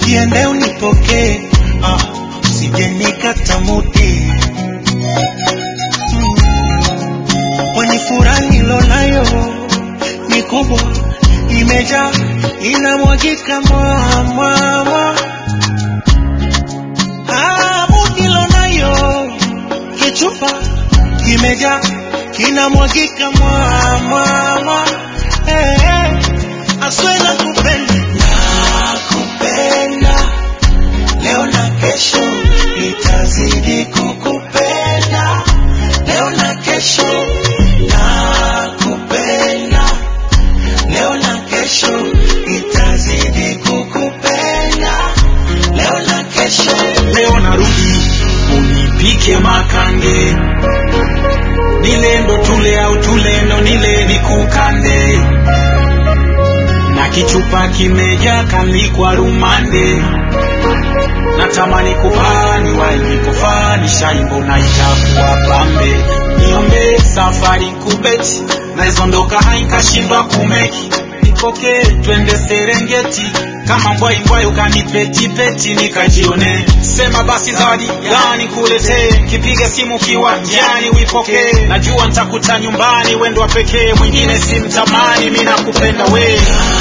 jiende unipokee, ah, usije nikata muti mwenye furaha nilonayo ni kubwa, imejaa inamwagika mwamwamwa. Hamu nilonayo kichupa kimejaa kinamwagika mwamwamwa. Hey, hey, aswe nakupenda, nakupenda leo na kesho nitazidi kukupenda leo na kesho nakupenda leo na kesho nitazidi kukupenda leo na kesho leo narudi unipike makange nile ndo tule au tule ndo nile nikukande na kichupa kimeja kalikwa rumande natamani kupani walikofani shaimbo na itakuwa pambe niombe safari kubeti naizondoka haikashindwa kumeki nipokee twende serengeti kama mbwaimbwai ukanipetipeti nikajione sema basi zawadi gani kuletee kipiga simu kiwanjani uipokee najua ntakuta nyumbani wendo wa pekee mwingine simtamani mi nakupenda wee